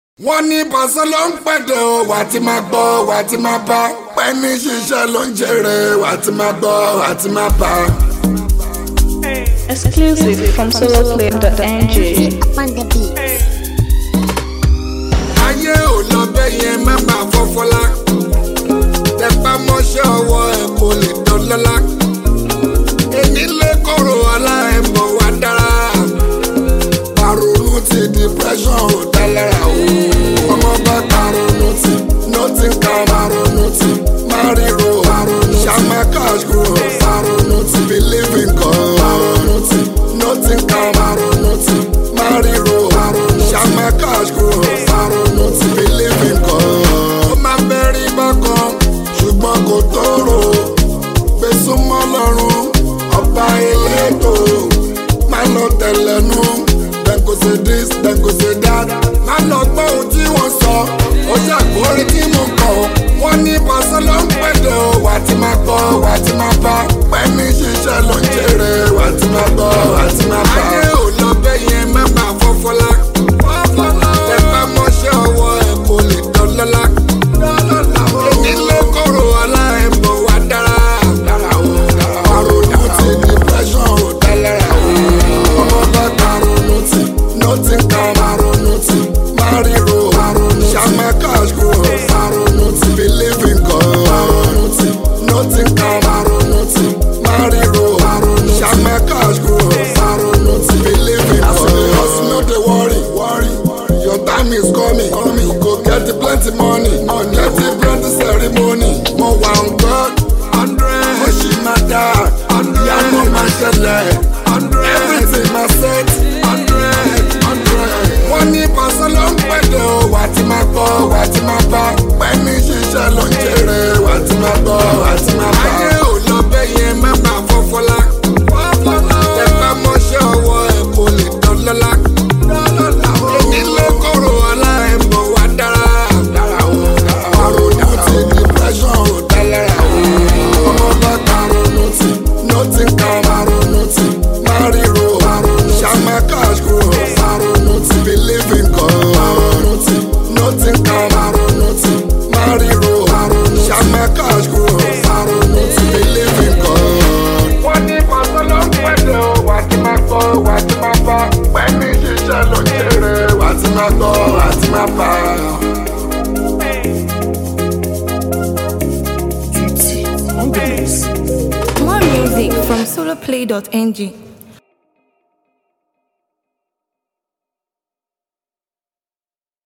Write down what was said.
wọ́n ní pàṣẹ ló ń pẹ̀dẹ̀ o wà á ti máa gbọ́ wà á ti máa bá pẹ́ẹ́nì ṣiṣẹ́ ló ń jèrè wà á ti máa gbọ́ wà á ti máa bá. Exclusive from soloplay.ng. on the beat. ayé ò lọ bẹ́ẹ̀ yẹn má máa fọ́fọ́lá tẹpá mọ́ṣẹ́ ọwọ́ ẹ̀ kò lè dọ́lọ́lá èmi lè kóró ọlá ẹ̀ mọ̀ wá dára paronu ti depression ò dá lára o ọmọ bá paronu ti nothing can paronu ti mariro paronu shama cash grow paronu ti believe in God paronu ti nothing can paronu ti mariro paronu shama cash grow paronu ti believe in God. ó máa bẹ́rí bákan ṣùgbọ́n kò tóró gbèsùmọ́ lọ́rùn ọba elétò máa lọ tẹ̀lẹ́nu dem go say this dem go say that má lọ gbọ́ ohun tí wọ́n sọ ó ṣàkórí tí mo kọ̀ wọ́n ní pàṣẹ ló ń pẹ̀lẹ́ o wà á ti máa gbọ́ wà á ti máa bá pẹ́ẹ́nì ṣiṣẹ́ ló ń jèrè wà á ti máa gbọ́ wà á ti máa bá. ayé ò lọ bẹ́ẹ̀ yẹn má máa fọ́fọ́lá tẹ bá mọ́ṣẹ́ ọwọ́ ẹ̀ kò lè dọ́lọ́lá èmi ló kóró ọlá ẹ̀ mọ̀ wá dára àròyìn ti depression ò dá lára o ọmọ bá karonu ti nothing kan karonu ti mariro shama cash grow karonu ti believe in God karonu ti nothing kan karonu ti mariro shama cash grow karonu ti believe in God. hustle no dey worry worry your time is coming coming you go get plenty money money get plenty ceremony mo wà on God hundred mo ṣì máa dá ìyanu máa ṣẹlẹ̀ everything máa set hundred hundred. wọ́n ní pàṣẹ ló ń pẹ̀lẹ́ o wà á ti máa gbọ́ wà á ti máa bá pẹ́ẹ́nì ṣiṣẹ́ ló ń jèrè wà á ti máa gbọ́ wà á ti máa bá. ayé ò lọ bẹ́ẹ̀ yẹn má máa fọ́fọ́lá tẹ bá mọ́ṣẹ́ ọwọ́ ẹ̀ kò lè dọ́lọ́lá èmi ló kóró ọlá ẹ̀ mọ̀ wá dára àròyìn ti depression ò dá lára o ọmọ bá karonu ti nothing kan karonu ti mariro shama cash grow karonu ti believe in God karonu ti nothing kan karonu ti mariro shama cash grow karonu ti believe in God. wọ́n ní pàṣẹ ló ń pẹ̀lẹ́ o wà á ti máa gbọ́ wà á ti máa bá pẹ̀lú ṣiṣẹ́ ló ń jèrè wà á ti máa gbọ́ wà á ti máa bá. More music from soloplay.ng.